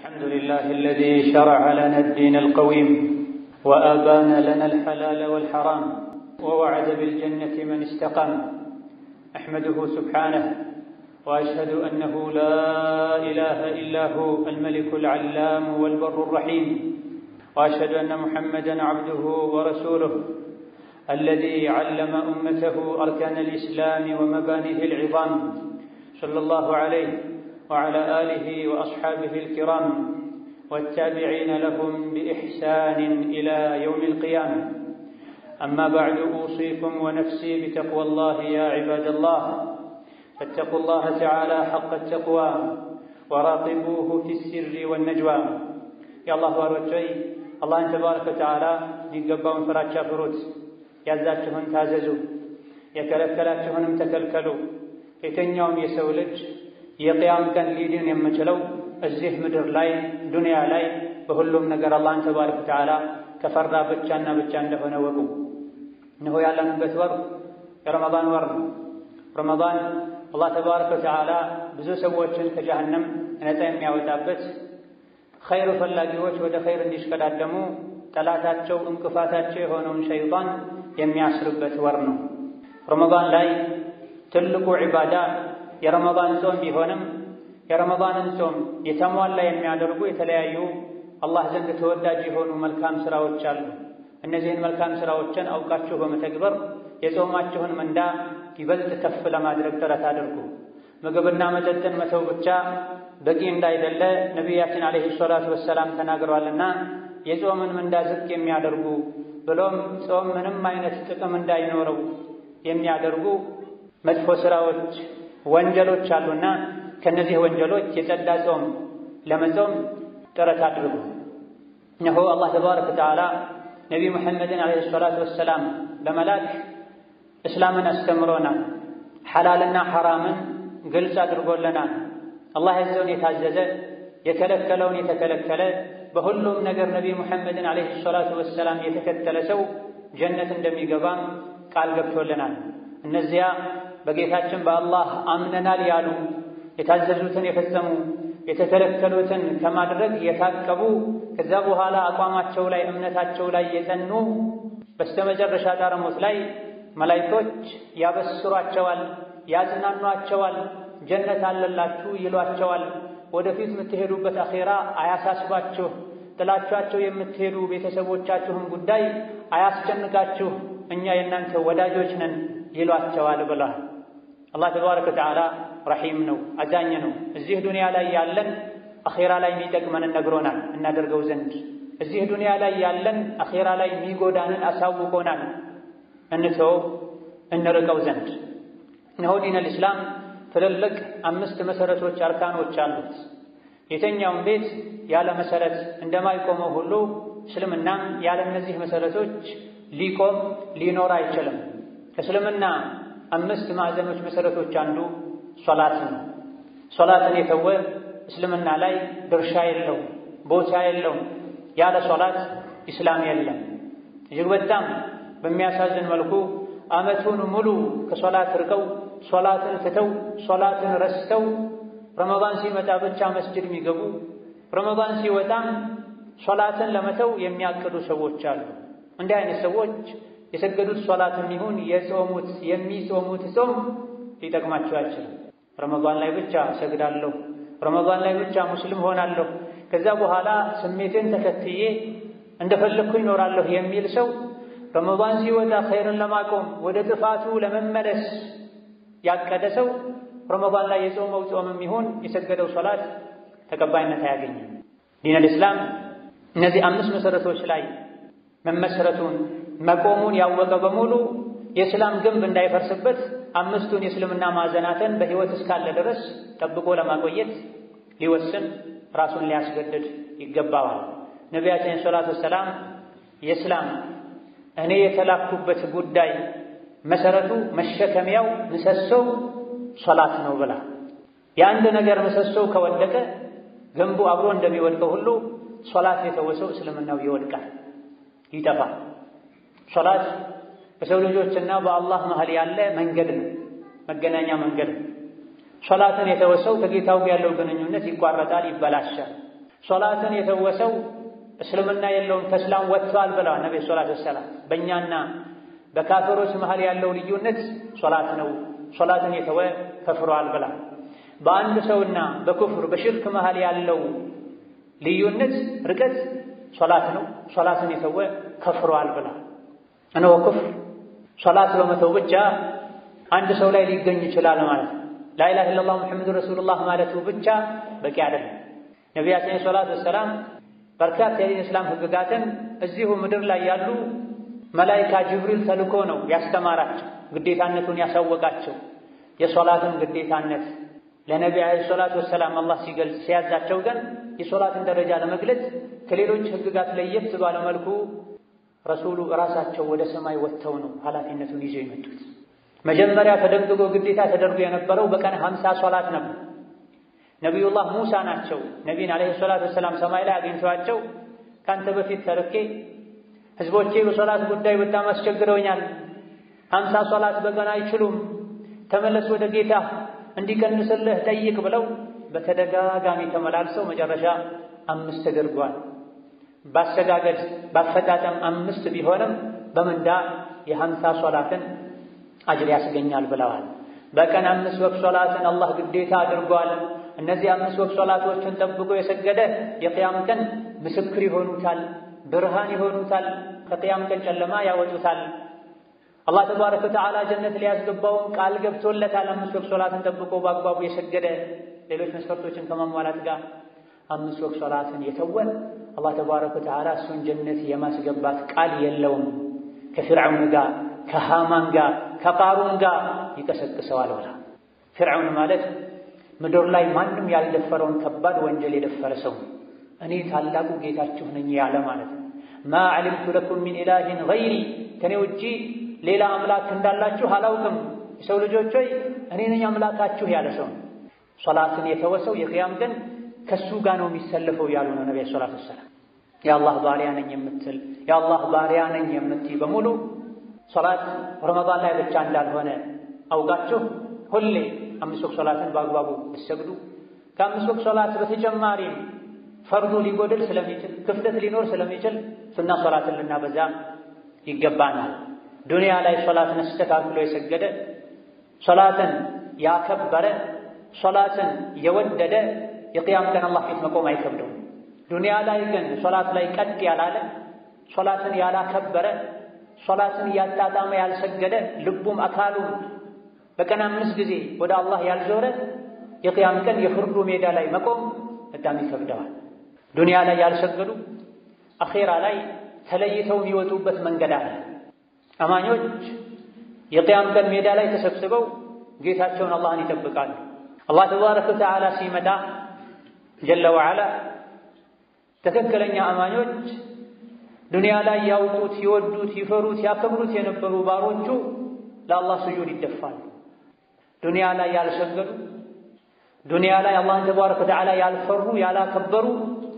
الحمد لله الذي شرع لنا الدين القويم وأبان لنا الحلال والحرام ووعد بالجنة من استقام أحمده سبحانه وأشهد أنه لا إله إلا هو الملك العلام والبر الرحيم وأشهد أن محمدا عبده ورسوله الذي علم أمته أركان الإسلام ومبانيه العظام صلى الله عليه وعلى آله وأصحابه الكرام والتابعين لهم بإحسان إلى يوم القيامة أما بعد أوصيكم ونفسي بتقوى الله يا عباد الله فاتقوا الله تعالى حق التقوى وراقبوه في السر والنجوى يا الله ባሮቼ አላህን ተባረከ ወተዓላ ሊገባውን ፍራቻ ፍሩት፣ ያዛችሁን ታዘዙ፣ የከለከላችሁንም ተከልከሉ። የትኛውም የሰው ልጅ የቅያም ቀን ሊድን የምችለው እዚህ ምድር ላይ ዱንያ ላይ በሁሉም ነገር አላህን ተባረከ ወተዓላ ከፈራ ብቻና ብቻ እንደሆነ ወቁ። እነሆ ያለንበት ወር የረመዳን ወር ነው። ረመዳን አላህ ተባረከ ወተዓላ ብዙ ሰዎችን ከጀሃነም ነፃ የሚያወጣበት ኸይር ፈላጊዎች ወደ ኸይር እንዲሽቀዳደሙ ጠላታቸው እንቅፋታቸው የሆነውን ሸይጣን የሚያስርበት ወር ነው። ረመዳን ላይ ትልቁ ዒባዳ የረመዳን ጾም ቢሆንም የረመዳንን ጾም የተሟላ የሚያደርጉ የተለያዩ አላህ ዘንድ ተወዳጅ የሆኑ መልካም ሥራዎች አሉ። እነዚህን መልካም ሥራዎችን አውቃችሁ በመተግበር የጾማችሁን ምንዳ ይበልጥ ከፍ ለማድረግ ጥረት አድርጉ። ምግብና መጠጥን መተው ብቻ በቂ እንዳይደለ ነቢያችን ዓለይሂ ሰላቱ ወሰላም ተናግረዋልና የጾምን ምንዳ ዝቅ የሚያደርጉ ብሎም ጾም ምንም አይነት ጥቅም እንዳይኖረው የሚያደርጉ መጥፎ ሥራዎች፣ ወንጀሎች አሉና ከእነዚህ ወንጀሎች የጸዳ ጾም ለመጾም ጥረት አድርጉ። እነሆ አላህ ተባረከ ወተዓላ ነቢይ ሙሐመድን ዓለይሂ ሰላቱ ወሰላም በመላክ እስላምን አስተምሮናል። ሐላልና ሐራምን ግልጽ አድርጎልናል። አላህ ያዘውን የታዘዘ የከለከለውን የተከለከለ በሁሉም ነገር ነቢይ ሙሐመድን ዓለይሂ ሰላቱ ወሰላም የተከተለ ሰው ጀነት እንደሚገባም ቃል ገብቶልናል። እነዚያ በጌታችን በአላህ አምነናል ያሉ የታዘዙትን የፈጸሙ የተከለከሉትን ከማድረግ የታቀቡ ከዛ በኋላ አቋማቸው ላይ እምነታቸው ላይ የጸኑ በስተመጨረሻ ጣረሞት ላይ መላይኮች ያበስሯቸዋል፣ ያጽናኗቸዋል፣ ጀነት አለላችሁ ይሏቸዋል። ወደፊት የምትሄዱበት አኼራ አያሳስባችሁ፣ ጥላችኋቸው የምትሄዱ ቤተሰቦቻችሁን ጉዳይ አያስጨንቃችሁ፣ እኛ የእናንተ ወዳጆች ነን ይሏቸዋል ብሏል። አላህ ተባረከ ወተዓላ ረሒም ነው፣ አዛኝ ነው። እዚህ ዱንያ ላይ ያለን አኼራ ላይ የሚጠቅመንን ነግሮናል እናደርገው ዘንድ። እዚህ ዱንያ ላይ ያለን አኼራ ላይ የሚጎዳንን አሳውቆናል እንተው እንርቀው ዘንድ። እነሆ ዲነል ኢስላም ትልልቅ አምስት መሰረቶች አርካኖች አሉት። የተኛውም ቤት ያለ መሰረት እንደማይቆመው ሁሉ እስልምናም ያለ እነዚህ መሰረቶች ሊቆም ሊኖር አይችልም። ከእስልምና አምስት ማዕዘኖች መሰረቶች አንዱ ሶላት ነው። ሶላትን የተወ እስልምና ላይ ድርሻ የለው፣ ቦታ የለውም። ያለ ሶላት ኢስላም የለም። እጅግ በጣም በሚያሳዝን መልኩ ዓመቱን ሙሉ ከሶላት ርቀው ሶላትን ትተው ሶላትን ረስተው ረመዳን ሲመጣ ብቻ መስጅድ የሚገቡ ረመዳን ሲወጣም ሶላትን ለመተው የሚያቅዱ ሰዎች አሉ። እንዲህ አይነት ሰዎች የሰገዱት ሶላትም ይሁን የጾሙት የሚጾሙት ጾም ሊጠቅማቸው አይችልም። ረመዳን ላይ ብቻ እሰግዳለሁ፣ ረመዳን ላይ ብቻ ሙስሊም ሆናለሁ፣ ከዛ በኋላ ስሜቴን ተከትዬ እንደፈለግኩ ይኖራለሁ የሚል ሰው ረመዳን ሲወጣ ኸይርን ለማቆም ወደ ጥፋቱ ለመመለስ ያቀደ ሰው ረመዳን ላይ የጾመው ጾምም ይሁን የሰገደው ሶላት ተቀባይነት አያገኝም። ዲነል ኢስላም እነዚህ አምስት መሰረቶች ላይ መመሰረቱን መቆሙን ያወቀ በሙሉ የእስላም ግንብ እንዳይፈርስበት አምስቱን የእስልምና ማዕዘናትን በሕይወት እስካለ ድረስ ጠብቆ ለማቆየት ሊወስን ራሱን ሊያስገድድ ይገባዋል። ነቢያችን ሰላቱ ወሰላም የእስላም እኔ የተላኩበት ጉዳይ መሰረቱ መሸከሚያው ምሰሶው ሶላት ነው ብላ የአንድ ነገር ምሰሶው ከወደቀ ግንቡ አብሮ እንደሚወድቀው ሁሉ ሶላት የተወሰው እስልምናው ይወድቃል፣ ይጠፋል። ሶላት በሰው ልጆችና በአላህ መሃል ያለ መንገድ ነው፣ መገናኛ መንገድ ነው። ሶላትን የተወሰው ከጌታው ያለው ግንኙነት ይቋረጣል፣ ይበላሻል። ሶላትን የተወሰው እስልምና የለውም ተስላም ወጥቷል ብለዋል ነቢ ሰላት ወሰላም። በእኛና በካፈሮች መሃል ያለው ልዩነት ሶላት ነው። ሶላትን የተወ ከፍሯል ብላ በአንድ ሰውና በኩፍር በሽርክ መሃል ያለው ልዩነት ርቀት ሶላት ነው። ሶላትን የተወ ከፍሯል ብላ እነሆ ኩፍር ሶላት በመተው ብቻ አንድ ሰው ላይ ሊገኝ ይችላል ማለት ነው። ላኢላሃ ኢለላህ ሙሐመዱ ረሱሉላህ ማለቱ ብቻ በቂ አይደለም። ነቢያችን ሰላት ወሰላም በርካታ የዲን እስላም ህግጋትን እዚሁ ምድር ላይ ያሉ መላይካ ጅብሪል ተልኮ ነው ያስተማራቸው፣ ግዴታነቱን ያሳወቃቸው። የሶላትን ግዴታነት ለነቢ ዓለይሂ ሰላቱ ወሰላም አላህ ሲገልጽ ሲያዛቸው ግን የሶላትን ደረጃ ለመግለጽ ከሌሎች ህግጋት ለየት ባለ መልኩ ረሱሉ እራሳቸው ወደ ሰማይ ወጥተው ነው ኃላፊነቱን ይዘው የመጡት። መጀመሪያ ተደንግጎ ግዴታ ተደርጎ የነበረው በቀን ሀምሳ ሶላት ነበር። ነቢዩላህ ሙሳ ናቸው ነቢን ዓለይሂ ሰላቱ ወሰላም ሰማይ ላይ አግኝተዋቸው ከአንተ በፊት ተርኬ ህዝቦቼ በሶላት ጉዳይ በጣም አስቸግረውኛል፣ ሀምሳ ሶላት በቀን አይችሉም፣ ተመለስ ወደ ጌታ እንዲቀንስልህ ጠይቅ ብለው በተደጋጋሚ ተመላልሰው መጨረሻ አምስት ተደርጓል። ባሰጋገድ ባፈጣጠም አምስት ቢሆንም በምንዳ የሀምሳ ሶላትን አጅር ያስገኛል ብለዋል። በቀን አምስት ወቅት ሶላትን አላህ ግዴታ አድርጓል። እነዚህ አምስት ወቅት ሶላቶችን ጠብቆ የሰገደ የቅያም ቀን ምስክር ይሆኑታል፣ ብርሃን ይሆኑታል፣ ከቅያም ቀን ጨለማ ያወጡታል። አላህ ተባረከ ወተዓላ ጀነት ሊያስገባውም ቃል ገብቶለታል። አምስት ወቅት ሶላትን ጠብቆ በአግባቡ የሰገደ ሌሎች መስፈርቶችን ከማሟላት ጋር አምስት ወቅት ሶላትን የተወ አላህ ተባረከ ወተዓላ እሱን ጀነት የማስገባት ቃል የለውም። ከፊርዓውን ጋር ከሃማን ጋር ከቃሩን ጋር ይቀሰቅሰዋል ብላ ፊርዓውን ማለት ምድር ላይ ማንም ያልደፈረውን ከባድ ወንጀል የደፈረ ሰው እኔ ታላቁ ጌታችሁ ነኝ ያለ ማለት ነው። ማ ዓሊምቱ ለኩም ሚን ኢላሂን ገይሪ ከኔ ውጪ ሌላ አምላክ እንዳላችሁ አላውቅም፣ የሰው ልጆች ሆይ እኔ ነኝ አምላካችሁ ያለ ሰው ሶላትን የተወሰው የቅያም ቀን ከሱ ጋር ነው የሚሰለፈው ያሉ ነው ነቢ ሰላት ወሰላም። የአላህ ባሪያ ነኝ የምትል የአላህ ባሪያ ነኝ የምትይ በሙሉ ሶላት ረመዳን ላይ ብቻ እንዳልሆነ አውቃችሁ ሁሌ አምስት ወቅት ሶላትን በአግባቡ ብትሰግዱ ከአምስት ወቅት ሶላት በተጨማሪም ፈርዱ ሊጎድል ስለሚችል ክፍተት ሊኖር ስለሚችል ሱና ሶላትን ልናበዛ ይገባናል። ዱንያ ላይ ሶላትን አስተካክሎ የሰገደ ሶላትን ያከበረ ሶላትን የወደደ የቅያም ቀን አላህ ፊት መቆም አይከብደውም። ዱንያ ላይ ግን ሶላት ላይ ቀጥ ያላለ ሶላትን ያላከበረ ሶላትን እያጣጣመ ያልሰገደ ልቡም አካሉም በቀን አምስት ጊዜ ወደ አላህ ያልዞረ የቅያም ቀን የፍርዱ ሜዳ ላይ መቆም በጣም ይከብደዋል። ዱንያ ላይ ያልሰገዱ አኼራ ላይ ተለይተው የሚወጡበት መንገድ አለ። አማኞች የቅያም ቀን ሜዳ ላይ ተሰብስበው ጌታቸውን አላህን ይጠብቃሉ። አላህ ተባረከ ወተዓላ ሲመጣ ጀለ ወዓላ ትክክለኛ አማኞች ዱንያ ላይ ያውቁት፣ ይወዱት፣ ይፈሩት፣ ያከብሩት የነበሩ ባሮቹ ለአላህ ስጁድ ይደፋሉ። ዱንያ ላይ ያልሰገዱ ዱንያ ላይ አላህን ተባረከ ወተዓላ ያልፈሩ ያላከበሩ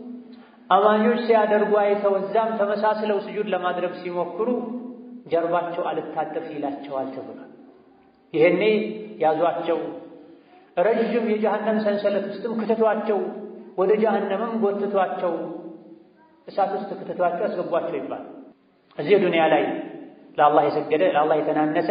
አማኞች ሲያደርጉ አይተው እዛም ተመሳስለው ስጁድ ለማድረግ ሲሞክሩ ጀርባቸው አልታጠፍ ይላቸዋል ተብሏል። ይሄኔ ያዟቸው፣ ረዥም የጀሃነም ሰንሰለት ውስጥም ክተቷቸው፣ ወደ ጀሃነምም ጎትቷቸው፣ እሳት ውስጥ ክተቷቸው፣ ያስገቧቸው ይባል። እዚህ ዱንያ ላይ ለአላህ የሰገደ ለአላህ የተናነሰ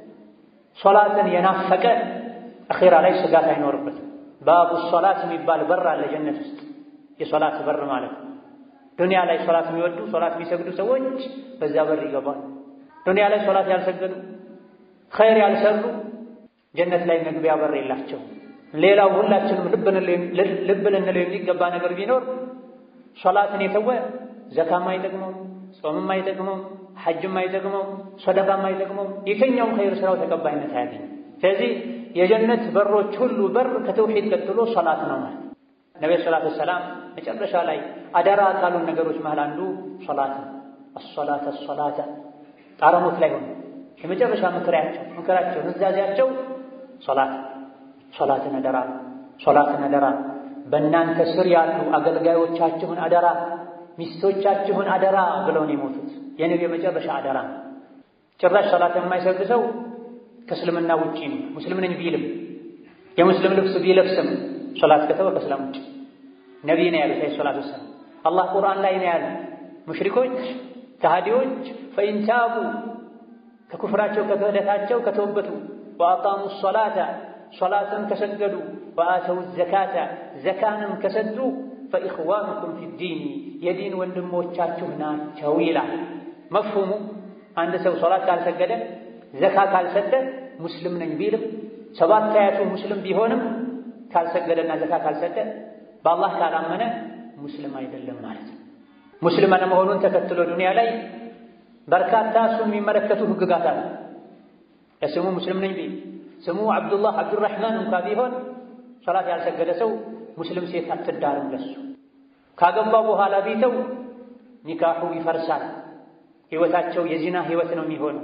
ሶላትን የናፈቀ አኼራ ላይ ስጋት አይኖርበትም። ባቡ ሶላት የሚባል በር አለ ጀነት ውስጥ የሶላት በር ማለት ነው። ዱንያ ላይ ሶላት የሚወዱ ሶላት የሚሰግዱ ሰዎች በዛ በር ይገባል። ዱንያ ላይ ሶላት ያልሰገዱ ኸይር ያልሰሩ ጀነት ላይ መግቢያ በር የላቸው። ሌላው ሁላችንም ልብ ልንለው የሚገባ ነገር ቢኖር ሶላትን የተወ ዘካም አይጠቅመው፣ ጾምም አይጠቅመው፣ ሐጅም አይጠቅመው፣ ሰደቃም አይጠቅመው፣ የትኛውም ኸይር ስራው ተቀባይነት አያገኝም። ስለዚህ የጀነት በሮች ሁሉ በር ከተውሂድ ቀጥሎ ሶላት ነው ማለት ነቢ ሰላት ወሰላም መጨረሻ ላይ አደራ ካሉን ነገሮች መሃል አንዱ ሶላት ነው። አሶላተ አሶላተ ጣረሞት ላይ ሆነ የመጨረሻ ምክራቸው ምክራቸው ንዛዜያቸው ሶላት ሶላትን አደራ ሶላትን አደራ በእናንተ ስር ያሉ አገልጋዮቻችሁን አደራ ሚስቶቻችሁን አደራ ብለው ነው የሞቱት። የነቢ የመጨረሻ አደራ ጭራሽ ሶላት የማይሰግድ ሰው ከእስልምና ውጪ ነው። ሙስሊም ነኝ ቢልም የሙስሊም ልብስ ቢለብስም ሶላት ከተወ ከእስላም ውጪ ነቢይ ነው ያሉት ዐለይሂ ሰላቱ ወሰላም። አላህ ቁርአን ላይ ነው ያሉት ሙሽሪኮች ከሃዲዎች ፈኢን ታቡ ከኩፍራቸው ከክህደታቸው ከተወበቱ ወአቃሙ ሶላተ ሶላትን ከሰገዱ ወአተው ዘካተ ዘካንም ከሰጡ ፈኢኽዋኑኩም ፊዲኒ የዲን ወንድሞቻችሁ ናቸው ይላል። መፍሁሙ አንድ ሰው ሶላት ካልሰገደ ዘካ ካልሰጠ ሙስሊም ነኝ ቢልም ሰባት አያቱ ሙስሊም ቢሆንም ካልሰገደና ዘካ ካልሰጠ በአላህ ካላመነ ሙስሊም አይደለም ማለት ነው። ሙስሊም አለመሆኑን ተከትሎ ዱንያ ላይ በርካታ እሱን የሚመለከቱ ህግጋት አሉ። ለስሙ ሙስሊም ነኝ ቢል ስሙ አብዱላህ አብዱራህማን እንኳ ቢሆን ሶላት ያልሰገደ ሰው ሙስሊም ሴት አትዳርም። ለሱ ካገባ በኋላ ቢተው ኒካሑ ይፈርሳል። ህይወታቸው የዚና ህይወት ነው የሚሆነው።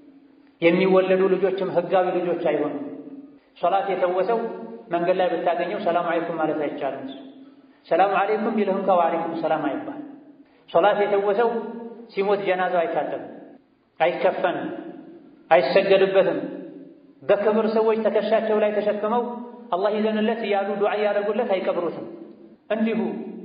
የሚወለዱ ልጆችም ህጋዊ ልጆች አይሆኑም። ሶላት የተወሰው መንገድ ላይ ብታገኘው ሰላም አለይኩም ማለት አይቻልም። ሰላም አለይኩም ቢልህ እንኳ ወአለይኩም ሰላም አይባል። ሶላት የተወሰው ሲሞት ጀናዛው አይታጠብም፣ አይከፈንም፣ አይሰገድበትም። በክብር ሰዎች ትከሻቸው ላይ ተሸክመው አላህ ይዘንለት እያሉ ዱዓ እያደረጉለት አይቀብሩትም። እንዲሁ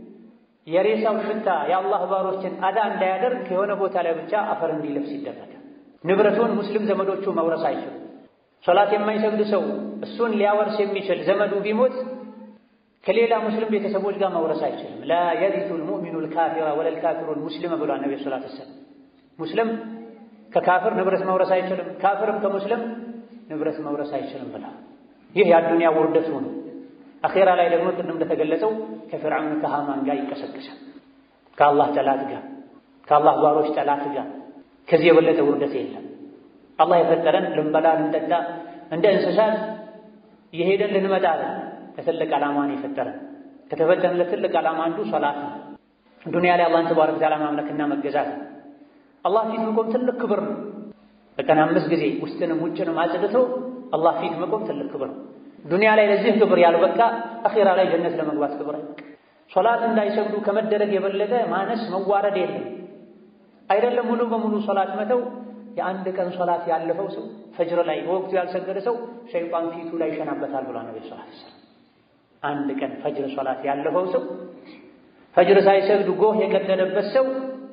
የሬሳው ሽታ የአላህ ባሮችን አዳ እንዳያደርግ የሆነ ቦታ ላይ ብቻ አፈር እንዲለብስ ይደረጋል። ንብረቱን ሙስሊም ዘመዶቹ መውረስ አይችሉም። ሶላት የማይሰግድ ሰው እሱን ሊያወርስ የሚችል ዘመዱ ቢሞት ከሌላ ሙስሊም ቤተሰቦች ጋር መውረስ አይችልም። ላ የሪቱ ልሙእሚኑ ልካፊራ ወለል ካፊሩ ልሙስሊም ብሏል ነቢ ሰላት ወሰላም። ሙስሊም ከካፍር ንብረት መውረስ አይችልም፣ ካፍርም ከሙስሊም ንብረት መውረስ አይችልም ብላ ይህ የአዱንያ ውርደቱ ነው። አኼራ ላይ ደግሞ ቅድም እንደተገለጸው ከፍርዓውን ከሃማን ጋር ይቀሰቀሳል። ከአላህ ጠላት ጋር ከአላህ ባሮች ጠላት ጋር ከዚህ የበለጠ ውርደት የለም። አላህ የፈጠረን ልንበላ ልንጠጣ እንደ እንስሳት የሄደን ልንመጣ ለትልቅ ዓላማ ነው የፈጠረን። ከተፈጠረን ለትልቅ ዓላማ አንዱ ሶላት ነው። ዱንያ ላይ አላህን ተባረከ ወተዓላ ማምለክና መገዛት ነው። አላህ ፊት መቆም ትልቅ ክብር ነው። በቀን አምስት ጊዜ ውስጥንም ውጭንም አጽድቶ አላህ ፊት መቆም ትልቅ ክብር ነው። ዱንያ ላይ ለዚህ ክብር ያልበቃ አኼራ ላይ ጀነት ለመግባት ክብር አይበቃ። ሶላት እንዳይሰግዱ ከመደረግ የበለጠ ማነስ መዋረድ የለም። አይደለም ሙሉ በሙሉ ሶላት መተው የአንድ ቀን ሶላት ያለፈው ሰው ፈጅር ላይ በወቅቱ ያልሰገደ ሰው ሸይጣን ፊቱ ላይ ይሸናበታል ብሏል ነብዩ ሰለላሁ ዐለይሂ ወሰለም። አንድ ቀን ፈጅር ሶላት ያለፈው ሰው ፈጅር ሳይሰግድ ጎህ የቀደደበት ሰው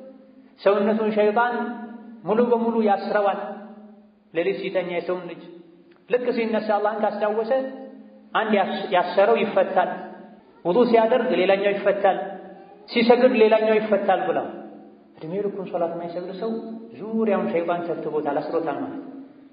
ሰውነቱን ሸይጣን ሙሉ በሙሉ ያስረዋል። ሌሊት ሲተኛ የሰውን ልጅ ልክ ሲነሳ አላህን ካስታወሰ አንድ ያሰረው ይፈታል። ውዱእ ሲያደርግ ሌላኛው ይፈታል። ሲሰግድ ሌላኛው ይፈታል ብለው እድሜ ልኩን ሶላት የማይሰግድ ሰው ዙሪያውን ሸይጣን ተብትቦታል፣ አስሮታል ማለት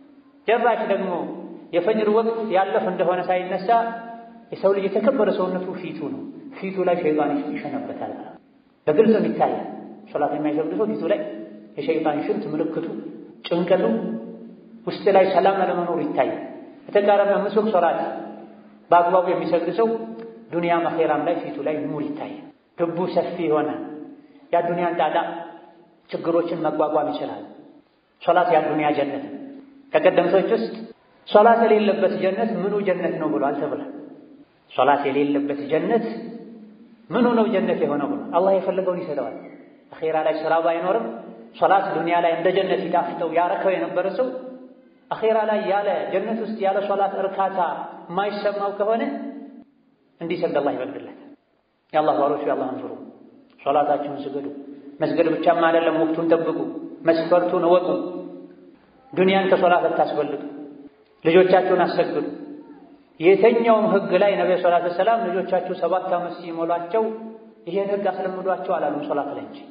ጭራሽ ደግሞ የፈጅር ወቅት ያለፍ እንደሆነ ሳይነሳ የሰው ልጅ የተከበረ ሰውነቱ ፊቱ ነው። ፊቱ ላይ ሸይጣን ይሸነበታል። በግልጽም ይታያል። ሶላት የማይሰግድ ሰው ፊቱ ላይ የሸይጣን ሽንት ምልክቱ፣ ጭንቀቱ፣ ውስጥ ላይ ሰላም አለመኖሩ ይታያል። በተቃራኒ ምስክ ሶላት በአግባቡ የሚሰግድ ሰው ዱንያም አኼራም ላይ ፊቱ ላይ ኑር ይታያል። ልቡ ሰፊ ይሆናል። የአዱንያን ጣጣ ችግሮችን መቋቋም ይችላል። ሶላት የአዱንያ ጀነት ነው። ከቀደምቶች ውስጥ ሶላት የሌለበት ጀነት ምኑ ጀነት ነው ብሏል ተብሏል። ሶላት የሌለበት ጀነት ምኑ ነው ጀነት የሆነው ብሏል። አላህ የፈለገውን ይሰጠዋል። አኼራ ላይ ስራ ባይኖርም ሶላት ዱንያ ላይ እንደ ጀነት ይጣፍጠው ያረከው የነበረ ሰው አኼራ ላይ ያለ ጀነት ውስጥ ያለ ሶላት እርካታ የማይሰማው ከሆነ እንዲሰግድ አላህ ይፈቅድለታል። የአላህ ባሮቹ የአላህን ፍሩ፣ ሶላታችሁን ስገዱ። መስገድ ብቻም አይደለም፣ ወቅቱን ጠብቁ፣ መስፈርቱን እወቁ። ዱንያን ከሶላት አታስበልጡ። ልጆቻችሁን አሰግዱ። የተኛውም ህግ ላይ ነብዩ ሰለላሁ ዐለይሂ ወሰለም ልጆቻችሁ ሰባት ዓመት ሲሞላቸው ይሄን ህግ አስለምዷቸው አላሉም። ሶላት ላይ እንጂ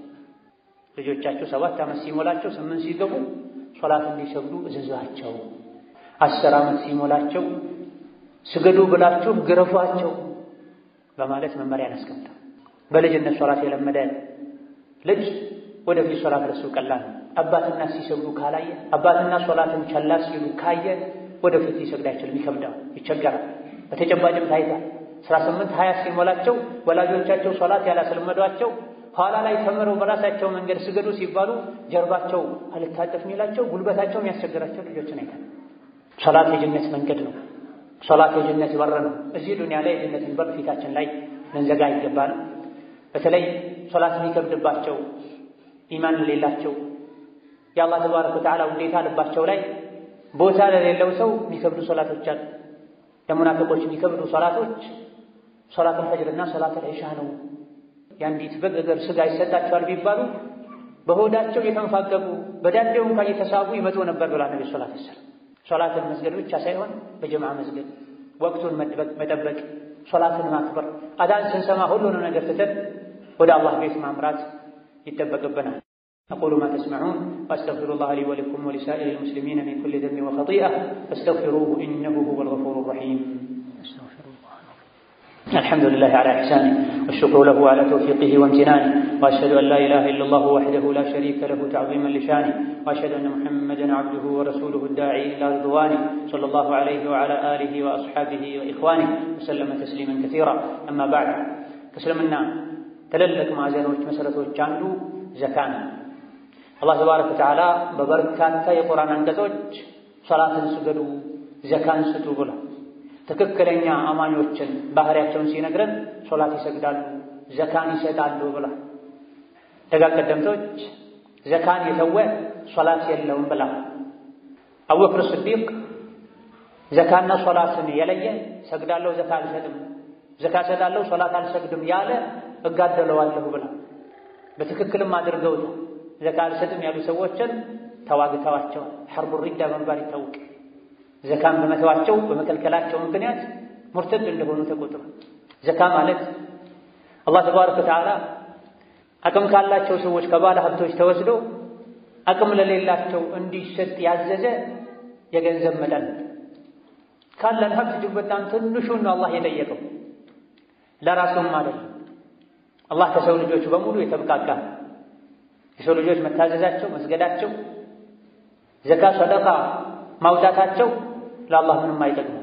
ልጆቻችሁ ሰባት ዓመት ሲሞላቸው ስምንት ሲገቡ ሶላት እንዲሰግዱ እዘዟቸው። አስር ዓመት ሲሞላቸው ስገዱ ብላችሁ ግረፏቸው በማለት መመሪያን አስቀምጠው በልጅነት ሶላት የለመደ ልጅ ወደፊት ሶላት ለሱ ቀላል ነው። አባትና ሲሰግዱ ካላየ አባትና ሶላትን ቸላ ሲሉ ካየ ወደፊት ሊሰግድ አይችልም፣ ይከብዳል፣ ይቸገራል። በተጨባጭም ታይቷል። አስራ ስምንት ሀያ ሲሞላቸው ወላጆቻቸው ሶላት ያላስለመዷቸው ኋላ ላይ ተምረው በራሳቸው መንገድ ስገዱ ሲባሉ ጀርባቸው አልታጠፍ የሚላቸው ጉልበታቸው የሚያስቸግራቸው ልጆችን አይተን። ሶላት የጀነት መንገድ ነው። ሶላት የጀነት በር ነው። እዚህ ዱንያ ላይ የጀነትን በር ፊታችን ላይ ልንዘጋ ይገባል። በተለይ ሶላት የሚከብድባቸው ኢማን ለሌላቸው የአላህ ተባረከ ወተዓላ ውዴታ ልባቸው ላይ ቦታ ለሌለው ሰው የሚከብዱ ሶላቶች አሉ። ለሙናፊቆች የሚከብዱ ሶላቶች ሶላቱል ፈጅርና ሶላቱል ዒሻ ነው። የአንዲት በግ እግር ስጋ ይሰጣቸዋል ቢባሉ በሆዳቸው እየተንፋቀቁ በዳዴው እንኳን እየተሳቡ ይመጡ ነበር ብላ ነቢ ሰላት ሰላም። ሶላትን መስገድ ብቻ ሳይሆን በጀምዓ መስገድ፣ ወቅቱን መጠበቅ፣ ሶላትን ማክበር፣ አዳን ስንሰማ ሁሉንም ነገር ትተን ወደ አላህ ቤት ማምራት ይጠበቅብናል። أقول ما تسمعون وأستغفر الله لي ولكم ولسائر المسلمين من كل ذنب وخطيئة فاستغفروه إنه هو الغفور الرحيم الحمد لله على إحسانه والشكر له على توفيقه وامتنانه وأشهد أن لا إله إلا الله وحده لا شريك له تعظيما لشانه وأشهد أن محمدا عبده ورسوله الداعي إلى رضوانه صلى الله عليه وعلى آله وأصحابه وإخوانه وسلم تسليما كثيرا أما بعد تسلمنا تللك ما زالوች መሰረቶች አንዱ ዘካ ነው። አላህ ተባረከ ወተዓላ በበርካታ የቁርአን አንቀጾች ሶላትን ስገዱ፣ ዘካን ስጡ ብሏል። ትክክለኛ አማኞችን ባህሪያቸውን ሲነግረን ሶላት ይሰግዳሉ፣ ዘካን ይሰጣሉ ብሏል። ደጋግ ቀደምቶች ዘካን የተወ ሶላት የለውም ብላ አቡበክር ስዲቅ ዘካና ሶላትን የለየ ሰግዳለሁ፣ ዘካ አልሰጥም፣ ዘካ እሰጣለሁ፣ ሶላት አልሰግድም ያለ እጋደለዋለሁ ብላ በትክክልም አድርገውታል። ዘካ አልሰጥም ያሉ ሰዎችን ተዋግተዋቸዋል። ሐርቡ ሪዳ በመባል ይታወቅ። ዘካን በመተዋቸው በመከልከላቸው ምክንያት ሙርተድ እንደሆኑ ተቆጥሯል። ዘካ ማለት አላህ ተባረከ ወተዓላ አቅም ካላቸው ሰዎች ከባለ ሀብቶች ተወስዶ አቅም ለሌላቸው እንዲሰጥ ያዘዘ የገንዘብ መጠን ካለን ሀብት እጅግ በጣም ትንሹን ነው አላህ የጠየቀው፣ ለራሱም አይደለም። አላህ ከሰው ልጆች በሙሉ የተብቃቃ የሰው ልጆች መታዘዛቸው፣ መስገዳቸው፣ ዘካ ሰደቃ ማውጣታቸው ለአላህ ምንም አይጠቅሙም።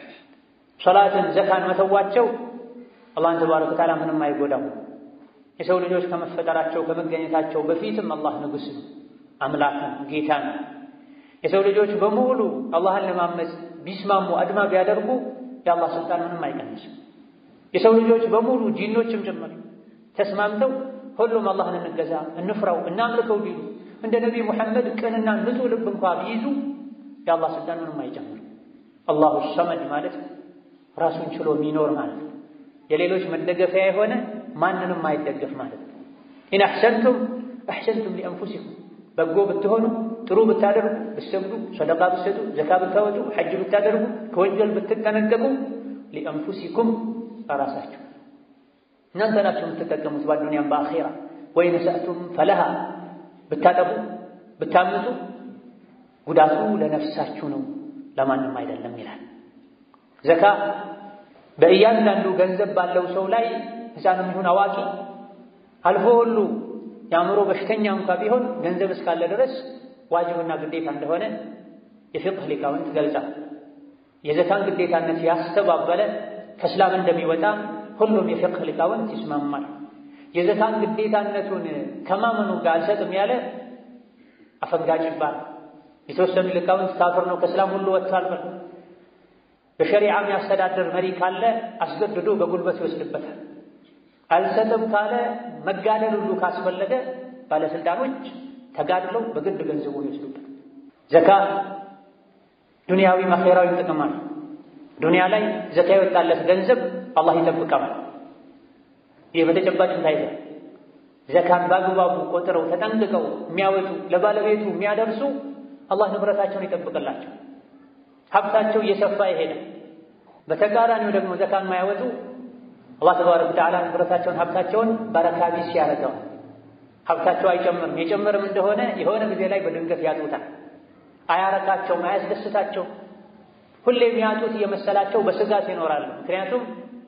ሶላትን ዘካን መተዋቸው አላህን ተባረከ ወተዓላ ምንም አይጎዳም። የሰው ልጆች ከመፈጠራቸው ከመገኘታቸው በፊትም አላህ ንጉሥ ነው፣ አምላክ ነው፣ ጌታ ነው። የሰው ልጆች በሙሉ አላህን ለማመፅ ቢስማሙ አድማ ቢያደርጉ የአላህ ስልጣን ምንም አይቀንስም። የሰው ልጆች በሙሉ ጂኖችም ጭምር ተስማምተው ሁሉም አላህን እንገዛ፣ እንፍራው፣ እናምልከው ቢሉ እንደ ነቢይ ሙሐመድ ቅንና ንጹሕ ልብ እንኳ ቢይዙ የአላህ ስልጣን ምንም አይጨምር። አላሁ ሰመድ ማለት ራሱን ችሎ የሚኖር ማለት ነው። የሌሎች መደገፊያ የሆነ ማንንም አይደገፍ ማለት ነው። ኢን አሕሰንቱም አሕሰንቱም ሊአንፉሲኩም በጎ ብትሆኑ ጥሩ ብታደርጉ፣ ብትሰግዱ፣ ሰደቃ ብትሰጡ፣ ዘካ ብታወጡ፣ ሐጅ ብታደርጉ፣ ከወንጀል ብትጠነቀቁ ሊአንፉሲኩም ራሳችሁ እናንተ ናችሁ የምትጠቀሙት በአዱንያም በአኼራ። ወይን ሰእቱም ፈለሃ ብታጠቡ ብታምፁ ጉዳቱ ለነፍሳችሁ ነው ለማንም አይደለም ይላል። ዘካ በእያንዳንዱ ገንዘብ ባለው ሰው ላይ ሕፃንም ይሁን አዋቂ አልፎ ሁሉ የአእምሮ በሽተኛ እንኳ ቢሆን ገንዘብ እስካለ ድረስ ዋጅብና ግዴታ እንደሆነ የፊቅህ ሊቃውንት ገልጻል። የዘካን ግዴታነት ያስተባበለ ከእስላም እንደሚወጣ ሁሉም የፊቅህ ሊቃውንት ይስማማል። የዘካን ግዴታነቱን ከማመኑ ጋር አልሰጥም ያለ አፈንጋጭ ይባላል። የተወሰኑ ሊቃውንት ካፍር ነው ከእስላም ሁሉ ወጥቷል ብለው በሸሪዓ የሚያስተዳድር መሪ ካለ አስገድዶ በጉልበት ይወስድበታል። አልሰጥም ካለ መጋደል ሁሉ ካስፈለገ ባለስልጣኖች ተጋድለው በግድ ገንዘቡን ይወስዱበት። ዘካ ዱንያዊ አኼራዊ ጥቅም አለ። ዱንያ ላይ ዘካ የወጣለት ገንዘብ አላህ ይጠብቀዋል። ይህ በተጨባጭ ታይቷል። ዘካን በአግባቡ ቆጥረው ተጠንቅቀው የሚያወጡ ለባለቤቱ የሚያደርሱ አላህ ንብረታቸውን ይጠብቅላቸው፣ ሀብታቸው እየሰፋ ይሄዳል። በተቃራኒው ደግሞ ዘካን የማያወጡ አላህ ተባረከ ወተዓላ ንብረታቸውን ሀብታቸውን በረካ ቢስ ያደርገዋል። ሀብታቸው አይጨምርም፣ የጨምርም እንደሆነ የሆነ ጊዜ ላይ በድንገት ያጡታል። አያረካቸውም፣ አያስደስታቸውም። ሁሌ የሚያጡት እየመሰላቸው በስጋት ይኖራሉ። ምክንያቱም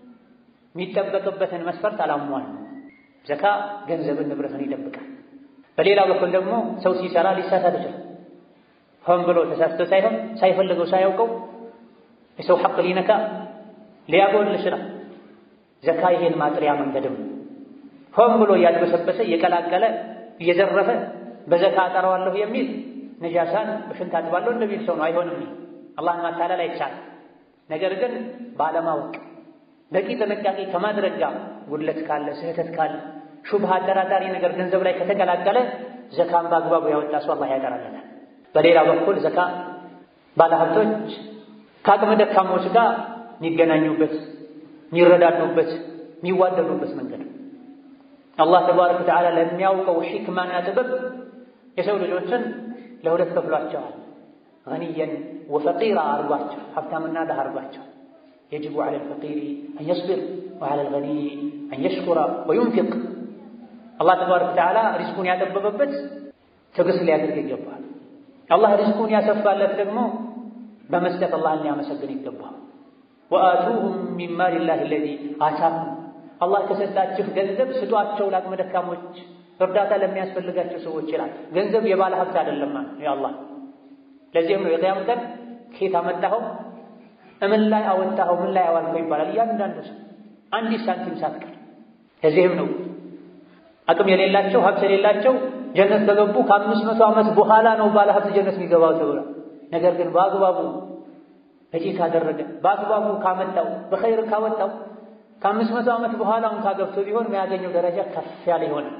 የሚጠበቅበትን መስፈርት አላሟል። ዘካ ገንዘብን ንብረትን ይጠብቃል። በሌላ በኩል ደግሞ ሰው ሲሰራ ሊሳሳት ይችላል። ሆን ብሎ ተሳስቶ ሳይሆን ሳይፈልገው ሳያውቀው የሰው ሐቅ ሊነካ ሊያጎል ይችላል። ዘካ ይሄን ማጥሪያ መንገድም ሆን ብሎ እያድበሰበሰ እየቀላቀለ እየዘረፈ በዘካ አጠራዋለሁ የሚል ነጃሳን በሽንት አጥባለሁ እንደሚል ሰው ነው። አይሆንም። አላህን ማታለል አይቻልም። ነገር ግን ባለማወቅ በቂ ጥንቃቄ ከማድረግ ጋር ጉድለት ካለ ስህተት ካለ ሹብሃ አጠራጣሪ ነገር ገንዘብ ላይ ከተቀላቀለ ዘካን በአግባቡ ያወጣ ሰው አላህ ያጠራለታል። በሌላ በኩል ዘካ ባለሀብቶች ከአቅመ ደካሞች ጋር የሚገናኙበት የሚረዳዱበት የሚዋደዱበት መንገድ አላህ ተባረከ ወተዓላ ለሚያውቀው ሒክማና ጥበብ የሰው ልጆችን ለሁለት ከፍሏቸዋል። ገኒየን ወፈቂራ አርጓቸው፣ ሀብታምና ድሃ አርጓቸው። የጅቡ ዐለ ልፈቂሪ አን የስቢር ወዐለ ልገኒይ አን የሽኩረ ወዩንፊቅ። አላህ ተባረከ ወተዓላ ሪዝቁን ያጠበበበት ትዕግስት ሊያደርግ ይገባል። አላህ ሪዝቁን ያሰፋለት ደግሞ በመስጠት አላህን ሊያመሰግን ይገባል። ወአቱሁም ሚን ማሊላሂ አለዚ አታኩም አላህ ከሰጣችሁ ገንዘብ ስጧቸው ለአቅመ ደካሞች፣ እርዳታ ለሚያስፈልጋቸው ሰዎች ይላል። ገንዘብ የባለ ሀብት አይደለም የአላህ ለዚህም ነው የቅያም ቀን ከየት አመጣኸው፣ እምን ላይ አወጣኸው፣ ምን ላይ አዋልከው ይባላል እያንዳንዱ ሰው አንዲት ሳንቲም ሳትቀር። ለዚህም ነው አቅም የሌላቸው ሀብት የሌላቸው ጀነት ከገቡ ከአምስት መቶ ዓመት በኋላ ነው ባለ ሀብት ጀነት የሚገባው ተብሏል። ነገር ግን በአግባቡ በጂ ካደረገ በአግባቡ ካመጣው በኸይር ካወጣው ከአምስት መቶ ዓመት በኋላ እንኳ ገብቶ ቢሆን የሚያገኘው ደረጃ ከፍ ያለ ይሆናል።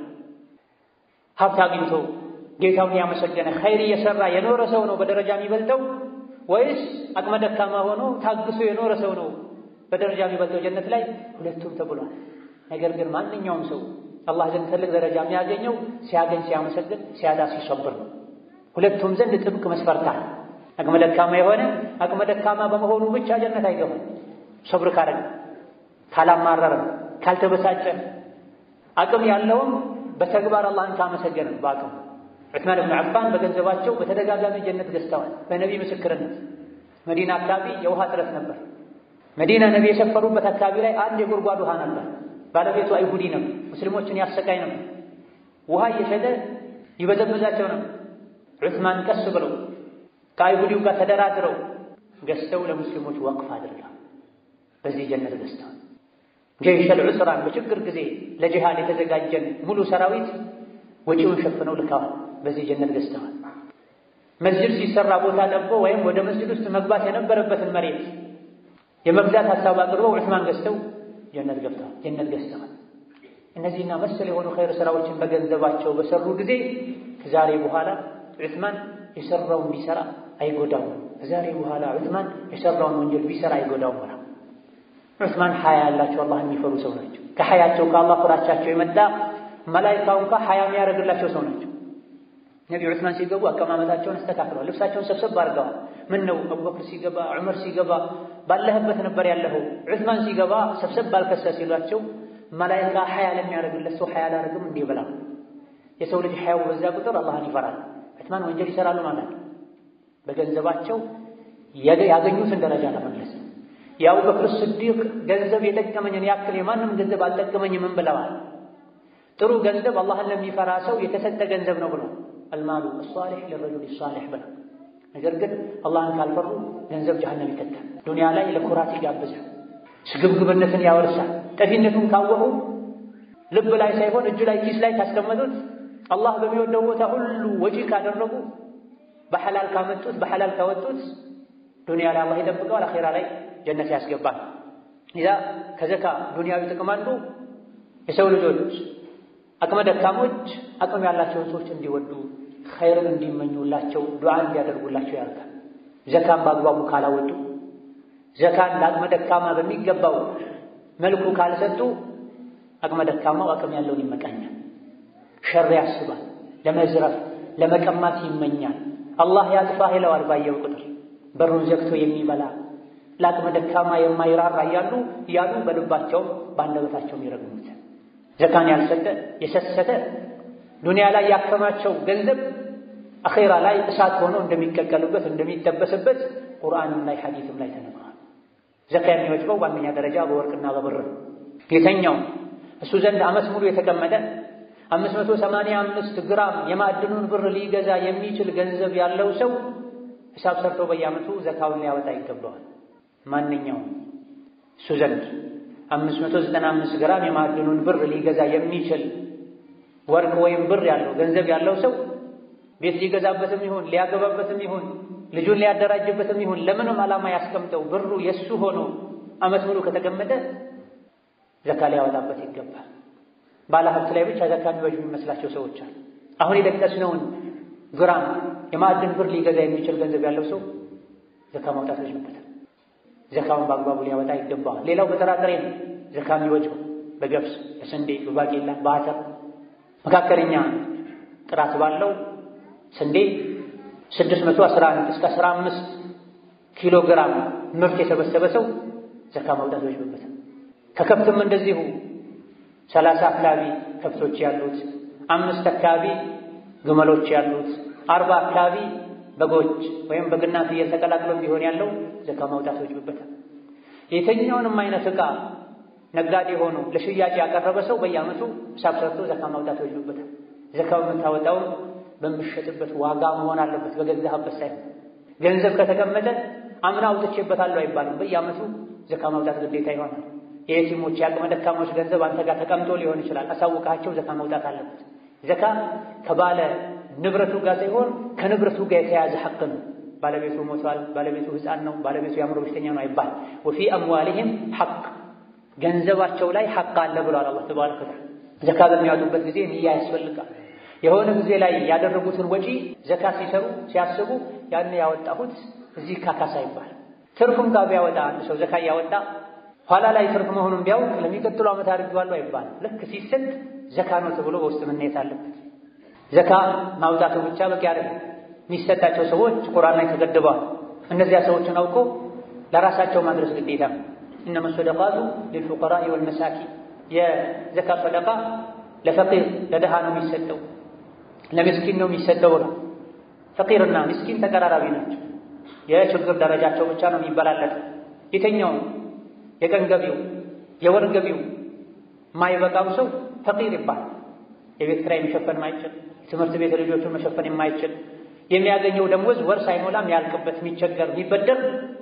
ሀብት አግኝቶ ጌታውን ያመሰገነ ኸይር እየሰራ የኖረ ሰው ነው በደረጃ የሚበልጠው ወይስ አቅመ ደካማ ሆኖ ታግሶ የኖረ ሰው ነው በደረጃ የሚበልጠው ጀነት ላይ? ሁለቱም ተብሏል። ነገር ግን ማንኛውም ሰው አላህ ዘንድ ትልቅ ደረጃ የሚያገኘው ሲያገኝ ሲያመሰግን፣ ሲያጣ ሲሰብር ነው። ሁለቱም ዘንድ ጥብቅ መስፈርታ አቅመ ደካማ የሆነ አቅመ ደካማ በመሆኑ ብቻ ጀነት አይገባም። ሰብር ካረገ ካላማረረ ካልተበሳጨ አቅም ያለውም በተግባር አላህን ካመሰገነ በአቅም ዑስማን ብን ዓፋን በገንዘባቸው በተደጋጋሚ ጀነት ገዝተዋል። በነቢይ ምስክርነት መዲና አካባቢ የውሃ እጥረት ነበር። መዲና ነቢ የሰፈሩበት አካባቢ ላይ አንድ የጉድጓድ ውሃ ነበር። ባለቤቱ አይሁዲ ነበር። ሙስሊሞችን ያሰቃይ ነበር። ውሃ እየሸጠ ይበዘብዛቸው ነበር። ዑስማን ቀስ ብለው ከአይሁዲው ጋር ተደራድረው ገዝተው ለሙስሊሞች ወቅፍ አድርገው በዚህ ጀነት ገዝተዋል። ጀይሸል ዑስራን በችግር ጊዜ ለጂሃድ የተዘጋጀን ሙሉ ሰራዊት ወጪውን ሸፍነው ልከዋል። በዚህ ጀነት ገዝተዋል። መስጅድ ሲሰራ ቦታ ጠቦ ወይም ወደ መስጅድ ውስጥ መግባት የነበረበትን መሬት የመግዛት ሀሳብ አቅርበው ዑስማን ገዝተው ጀነት ገብተዋል። ጀነት ገዝተዋል። እነዚህና መሰል የሆኑ ኸይር ስራዎችን በገንዘባቸው በሰሩ ጊዜ ከዛሬ በኋላ ዑስማን የሰራውን ቢሰራ አይጎዳውም። ከዛሬ በኋላ ዑስማን የሰራውን ወንጀል ቢሰራ አይጎዳውም። ወራ ዑስማን ሐያ ያላቸው አላህን የሚፈሩ ሰው ናቸው። ከሐያቸው ከአላህ ፍራቻቸው የመጣ መላኢካው እንኳ ሐያ የሚያደርግላቸው ሰው ናቸው። ነቢ ዑስማን ሲገቡ አቀማመጣቸውን አስተካክለዋል። ልብሳቸውን ሰብሰብ አድርገዋል። ምን ነው አቡበክር ሲገባ ዑመር ሲገባ ባለህበት ነበር ያለኸው፣ ዑስማን ሲገባ ሰብሰብ ባልከሰ ሲሏቸው መላኢካ ሐያ ለሚያደርግለት ሰው ሐያ አላደርግም እንዲህ ብላ የሰው ልጅ ሐያው በዛ ቁጥር አላህን ይፈራል። ዑስማን ወንጀል ይሰራሉ ማለት ነው። በገንዘባቸው ያገኙትን ደረጃ ለመለስ የአቡበክር ስዲቅ ገንዘብ የጠቀመኝን ያክል የማንም ገንዘብ አልጠቀመኝም ብለዋል። ጥሩ ገንዘብ አላህን ለሚፈራ ሰው የተሰጠ ገንዘብ ነው ብሎ አልማሉ አሷሊሕ ለረጁል ሷሊሕ ብለው። ነገር ግን አላህን ካልፈሩ ገንዘብ ጀሃነም ይከታል። ዱንያ ላይ ለኩራት ይጋብዛል፣ ስግብግብነትን ያወርሳል። ጠፊነቱን ካወቁ ልብ ላይ ሳይሆን እጁ ላይ ኪስ ላይ ካስቀመጡት አላህ በሚወደው ቦታ ሁሉ ወጪ ካደረጉ በሐላል ካመጡት በሐላል ካወጡት ዱንያ ላይ አላህ ይጠብቀዋል፣ አኼራ ላይ ጀነት ያስገባል። ኢዛ ከዘካ ዱንያዊ ጥቅም አንዱ የሰው ልጆች አቅመ ደካሞች አቅም ያላቸውን ሰዎች እንዲወዱ ኸይርን እንዲመኙላቸው ዱዓ እንዲያደርጉላቸው ያደርጋል። ዘካን በአግባቡ ካላወጡ ዘካን ለአቅመ ደካማ በሚገባው መልኩ ካልሰጡ አቅመ ደካማው አቅም ያለውን ይመቃኛል፣ ሸር ያስባል፣ ለመዝረፍ ለመቀማት ይመኛል። አላህ ያጥፋህ ይለዋል ባየው ቁጥር በሩን ዘግቶ የሚበላ ለአቅመ ደካማ የማይራራ እያሉ እያሉ በልባቸውም በአንደበታቸውም ይረግሙት። ዘካን ያልሰጠ የሰሰተ ዱንያ ላይ ያከማቸው ገንዘብ አኼራ ላይ እሳት ሆኖ እንደሚቀቀልበት እንደሚጠበስበት ቁርአንም ላይ ሐዲትም ላይ ተነግሯል። ዘካ የሚወጅበው በአንደኛ ደረጃ በወርቅና በብር የተኛው እሱ ዘንድ ዓመት ሙሉ የተቀመጠ አምስት መቶ ሰማንያ አምስት ግራም የማዕድኑን ብር ሊገዛ የሚችል ገንዘብ ያለው ሰው ሂሳብ ሰርቶ በየዓመቱ ዘካውን ሊያወጣ ይገባዋል። ማንኛውም እሱ ዘንድ አምስት መቶ ዘጠና አምስት ግራም የማዕድኑን ብር ሊገዛ የሚችል ወርቅ ወይም ብር ያለው ገንዘብ ያለው ሰው ቤት ሊገዛበትም ይሁን ሊያገባበትም ይሁን ልጁን ሊያደራጅበትም ይሁን ለምንም ዓላማ ያስቀምጠው ብሩ የእሱ ሆኖ ዓመት ሙሉ ከተቀመጠ ዘካ ሊያወጣበት ይገባል። ባለ ሀብት ላይ ብቻ ዘካ የሚወጅ የሚመስላቸው ሰዎች አሉ። አሁን የጠቀስነውን ግራም የማዕድን ብር ሊገዛ የሚችል ገንዘብ ያለው ሰው ዘካ ማውጣት ይችልበታል። ዘካውን በአግባቡ ሊያወጣ ይገባዋል። ሌላው በጥራጥሬ ነው ዘካ የሚወጅበው በገብስ፣ በስንዴ፣ በባቄላ፣ በአተር መካከለኛ ጥራት ባለው ስንዴ 611 እስከ 15 ኪሎ ግራም ምርት የሰበሰበ ሰው ዘካ ማውጣት ይወጅብበታል። ከከብትም እንደዚሁ 30 አካባቢ ከብቶች ያሉት፣ አምስት አካባቢ ግመሎች ያሉት፣ አርባ አካባቢ በጎች ወይም በግና ፍየል ተቀላቅሎ ቢሆን ያለው ዘካ ማውጣት ይወጅብበታል። የትኛውንም አይነት ዕቃ ነጋዴ ሆኖ ለሽያጭ ያቀረበ ሰው በየዓመቱ ሂሳብ ሰርቶ ዘካ ማውጣት ይወጅብበታል። ዘካው የምታወጣውም በምሸጥበት ዋጋ መሆን አለበት፣ በገዛህበት ሳይሆን። ገንዘብ ከተቀመጠ አምና አውጥቼበታለሁ አይባልም። በየዓመቱ ዘካ ማውጣት ግዴታ ይሆናል። የየቲሞች የአቅመ ደካሞች ገንዘብ አንተ ጋር ተቀምጦ ሊሆን ይችላል። አሳውቃቸው ዘካ ማውጣት አለበት። ዘካ ከባለ ንብረቱ ጋር ሳይሆን ከንብረቱ ጋር የተያያዘ ሐቅ ነው። ባለቤቱ ሞቷል፣ ባለቤቱ ሕፃን ነው፣ ባለቤቱ የአእምሮ በሽተኛ ነው አይባል። ወፊ አምዋሊሂም ሐቅ ገንዘባቸው ላይ ሐቅ አለ ብሏል አላህ ተባረከ ወተዓላ። ዘካ በሚያወጡበት ጊዜ ንያ ያስፈልጋል። የሆነ ጊዜ ላይ ያደረጉትን ወጪ ዘካ ሲሰሩ ሲያስቡ ያን ያወጣሁት እዚህ ካካሳ ይባል። ትርፉም ጋር ቢያወጣ አንድ ሰው ዘካ እያወጣ ኋላ ላይ ትርፍ መሆኑን ቢያውቅ ለሚቀጥሉ ዓመት አድርጌዋለሁ አይባል። ልክ ሲሰጥ ዘካ ነው ተብሎ በውስጥ መነየት አለበት። ዘካ ማውጣቱ ብቻ በቂ አይደለም። የሚሰጣቸው ሰዎች ቁርአን ላይ ተገድበዋል። እነዚያ ሰዎችን አውቆ ለራሳቸው ማድረስ ግዴታ ነው። እነመ ሰደቃቱ ሊልፉቀራኢ ወልመሳኪን የዘካ ሰደቃ ለፈቂር ለድሃ ነው የሚሰጠው፣ ለምስኪን ነው የሚሰጠው ነው። ፈቂርና ምስኪን ተቀራራቢ ናቸው። የችግር ደረጃቸው ብቻ ነው የሚበላለጥ። የተኛውም የቀን ገቢው የወር ገቢው የማይበቃው ሰው ፈቂር ይባላል። የቤት ኪራይ መሸፈን የማይችል የትምህርት ቤት ልጆቹን መሸፈን የማይችል የሚያገኘው ደሞዝ ወር ሳይሞላም ያልቅበት የሚቸገር የሚበደር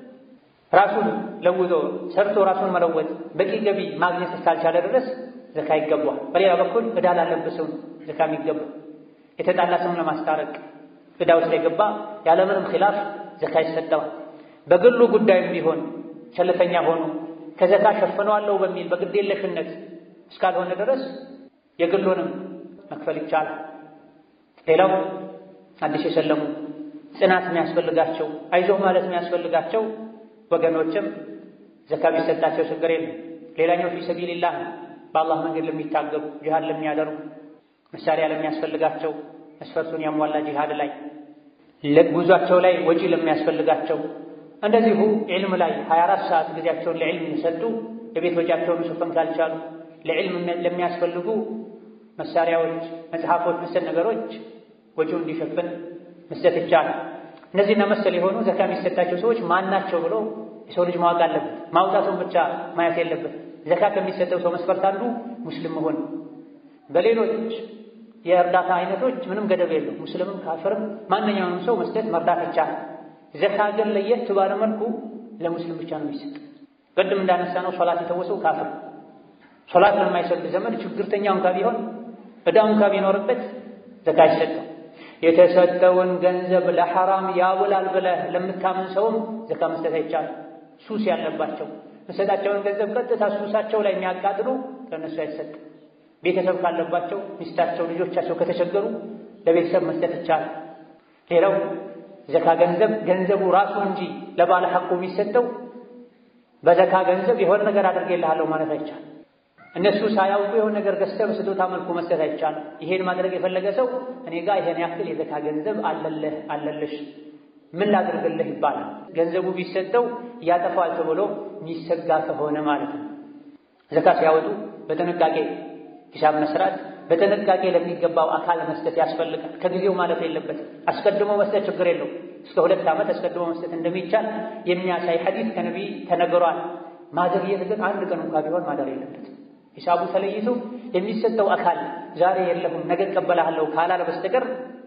ራሱን ለውጦ ሰርቶ ራሱን መለወጥ በቂ ገቢ ማግኘት እስካልቻለ ድረስ ዘካ ይገባዋል። በሌላ በኩል ዕዳ ላለበት ሰው ዘካ የሚገባ የተጣላ ሰውን ለማስታረቅ ዕዳ ውስጥ የገባ ያለምንም ኺላፍ ዘካ ይሰጠዋል። በግሉ ጉዳይም ቢሆን ቸልተኛ ሆኖ ከዘካ ሸፍነዋለሁ በሚል በግዴለሽነት እስካልሆነ ድረስ የግሉንም መክፈል ይቻላል። ሌላው አዲስ የሰለሙ ጽናት የሚያስፈልጋቸው አይዞህ ማለት የሚያስፈልጋቸው ወገኖችም ዘካ ቢሰጣቸው ችግር የለም። ሌላኛው ፊ ሰቢልላህ በአላህ መንገድ ለሚታገሉ ጂሃድ ለሚያደርጉ መሳሪያ ለሚያስፈልጋቸው መስፈርቱን ያሟላ ጂሃድ ላይ ለጉዟቸው ላይ ወጪ ለሚያስፈልጋቸው እንደዚሁ ዒልም ላይ 24 ሰዓት ጊዜያቸውን ለዕልም የሰጡ የቤት ወጪያቸውን መሸፈን ካልቻሉ ለዕልም ለሚያስፈልጉ መሳሪያዎች፣ መጽሐፎች፣ መሰል ነገሮች ወጪውን እንዲሸፍን መስጠት ይቻላል። እነዚህና መሰል የሆኑ ዘካ የሚሰጣቸው ሰዎች ማን ናቸው ብሎ የሰው ልጅ ማወቅ አለበት። ማውጣቱን ብቻ ማየት የለበት። ዘካ ከሚሰጠው ሰው መስፈርት አንዱ ሙስሊም መሆን። በሌሎች የእርዳታ አይነቶች ምንም ገደብ የለው። ሙስሊምም ካፍርም ማንኛውንም ሰው መስጠት መርዳት ይቻላል። ዘካ ግን ለየት ባለ መልኩ ለሙስሊም ብቻ ነው የሚሰጥ። ቅድም እንዳነሳ ነው ሶላት የተወሰው ካፍር ሶላት ለማይሰግድ ዘመን ችግርተኛ እንኳ ቢሆን ዕዳው እንኳ ቢኖርበት ዘካ አይሰጠው። የተሰጠውን ገንዘብ ለሐራም ያውላል ብለህ ለምታምን ሰውም ዘካ መስጠት አይቻልም። ሱስ ያለባቸው መሰጣቸውን ገንዘብ ቀጥታ ሱሳቸው ላይ የሚያቃጥሉ ለእነሱ አይሰጥም። ቤተሰብ ካለባቸው ሚስታቸው፣ ልጆቻቸው ከተቸገሩ ለቤተሰብ መስጠት ይቻላል። ሌላው ዘካ ገንዘብ ገንዘቡ ራሱ እንጂ ለባለ ሐቁ የሚሰጠው በዘካ ገንዘብ የሆነ ነገር አድርጌልሃለሁ ማለት አይቻልም። እነሱ ሳያውቁ የሆነ ነገር ገዝተህ በስጦታ መልኩ መስጠት አይቻልም። ይሄን ማድረግ የፈለገ ሰው እኔ ጋር ይሄን ያክል የዘካ ገንዘብ አለልህ አለልሽ ምን ላድርግልህ ይባላል። ገንዘቡ ቢሰጠው ያጠፋል ተብሎ የሚሰጋ ከሆነ ማለት ነው። ዘካ ሲያወጡ በጥንቃቄ ሂሳብ መስራት፣ በጥንቃቄ ለሚገባው አካል መስጠት ያስፈልጋል። ከጊዜው ማለፍ የለበትም። አስቀድሞ መስጠት ችግር የለው። እስከ ሁለት ዓመት አስቀድሞ መስጠት እንደሚቻል የሚያሳይ ሐዲስ ከነቢይ ተነግሯል። ማዘግየት ግን አንድ ቀን እንኳ ቢሆን ማደር የለበትም። ሂሳቡ ተለይቶ የሚሰጠው አካል ዛሬ የለሁም ነገ እቀበልሃለሁ ካላለ በስተቀር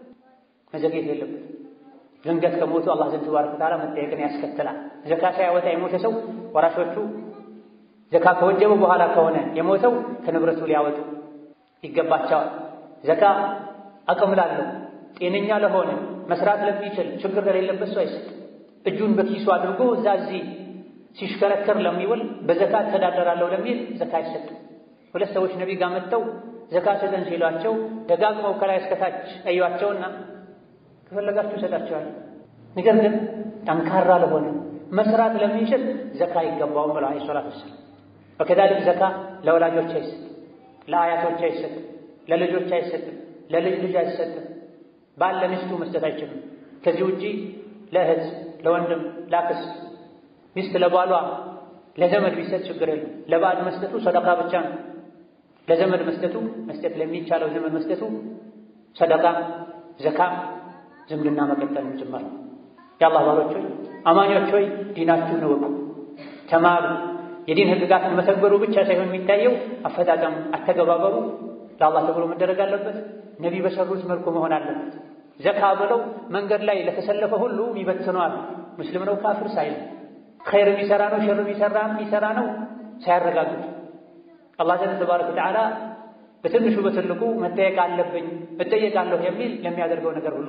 መዘግየት የለበትም። ድንገት ከሞቱ አላህ ዘንድ ተባረከ ወተዓላ መጠየቅን ያስከትላል። ዘካ ሳያወጣ የሞተ ሰው ወራሾቹ ዘካ ከወጀበ በኋላ ከሆነ የሞተው ከንብረቱ ሊያወጡ ይገባቸዋል። ዘካ አቅም ላለው ጤነኛ ለሆነ መስራት ለሚችል ችግር ለሌለበት ሰው አይሰጥ። እጁን በኪሱ አድርጎ እዛ እዚህ ሲሽከረከር ለሚውል በዘካ ተዳደራለሁ ለሚል ዘካ አይሰጥም። ሁለት ሰዎች ነቢይ ጋር መጥተው ዘካ ስጠን ሲሏቸው ደጋግመው ከላይ እስከታች አዩዋቸውና ከፈለጋችሁ እሰጣችኋለሁ፣ ነገር ግን ጠንካራ ለሆነ መስራት ለሚችል ዘካ አይገባውም ብለው ዐለይሂ ሰላቱ ወሰላም። ወከዛሊክ ዘካ ለወላጆች አይሰጥም፣ ለአያቶች አይሰጥም፣ ለልጆች አይሰጥም፣ ለልጅ ልጅ አይሰጥም። ባል ለሚስቱ መስጠት አይችልም። ከዚህ ውጪ ለእህት፣ ለወንድም፣ ለአክስት፣ ሚስት ለባሏ፣ ለዘመድ ቢሰጥ ችግር የለም። ለባዕድ መስጠቱ ሰደቃ ብቻ ነው። ለዘመድ መስጠቱ መስጠት ለሚቻለው ዘመድ መስጠቱ ሰደቃ፣ ዘካ፣ ዝምድና መቀጠል ጭምር ነው። የአላህ ባሮች ሆይ አማኞች ሆይ ዲናችሁን እወቁ፣ ተማሩ። የዲን ህግጋትን መተግበሩ ብቻ ሳይሆን የሚታየው አፈጣጠም፣ አተገባበሩ ለአላህ ተብሎ መደረግ አለበት። ነቢ በሰሩት መልኩ መሆን አለበት። ዘካ ብለው መንገድ ላይ ለተሰለፈ ሁሉ ይበትነዋል። ሙስሊም ነው ካፍር ሳይል ኸይር የሚሰራ ነው ሸር የሚሰራ የሚሰራ ነው ሳያረጋግጡ አላህ ዘንድ ተባረከ ወተዓላ በትንሹ በትልቁ መጠየቅ አለብኝ እጠየቃለሁ የሚል ለሚያደርገው ነገር ሁሉ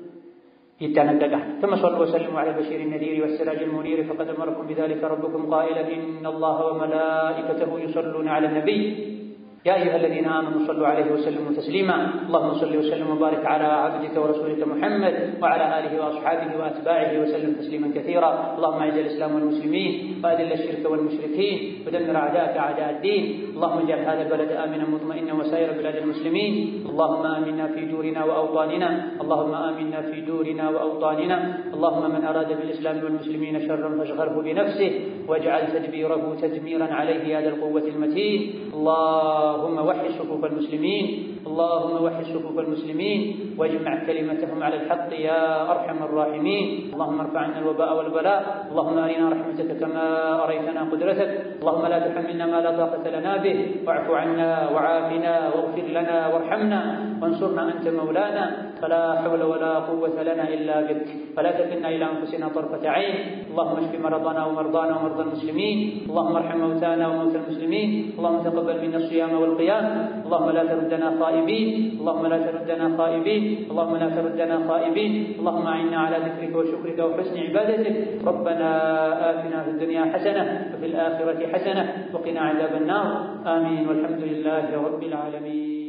ይጠነቀቃል። ثم صلوا وسلموا على البشير النذير والسراج المنير فقد أمركم بذلك ربكم قائلا إن الله وملائكته يصلون على النبي يا أيها الذين آمنوا صلوا عليه وسلموا تسليما اللهم صل وسلم وبارك على عبدك ورسولك محمد وعلى آله وأصحابه وأتباعه وسلم تسليما كثيرا اللهم أعز الإسلام والمسلمين وأذل الشرك والمشركين ودمر أعداءك أعداء الدين اللهم اجعل هذا البلد آمنا مطمئنا وسائر بلاد المسلمين اللهم آمنا في دورنا وأوطاننا اللهم آمنا في دورنا وأوطاننا اللهم من أراد بالإسلام والمسلمين شرا فاشغله بنفسه واجعل تدبيره تدميرا عليه يا ذا القوة المتين الله اللهم وحد صفوف المسلمين اللهم وحد صفوف المسلمين واجمع كلمتهم على الحق يا أرحم الراحمين اللهم ارفع عنا الوباء والبلاء اللهم أرنا رحمتك كما أريتنا قدرتك اللهم لا تحملنا ما لا طاقة لنا به واعف عنا وعافنا واغفر لنا وارحمنا وانصرنا أنت مولانا فلا حول ولا قوة لنا إلا بك فلا تكلنا إلى أنفسنا طرفة عين اللهم اشف مرضنا ومرضانا ومرضى المسلمين اللهم ارحم موتانا وموتى المسلمين اللهم تقبل منا الصيام والقيام اللهم لا تردنا خائبين اللهم لا تردنا خائبين اللهم لا تردنا خائبين اللهم أعنا على ذكرك وشكرك وحسن عبادتك ربنا آتنا في الدنيا حسنة وفي الآخرة حسنة وقنا عذاب النار آمين والحمد لله رب العالمين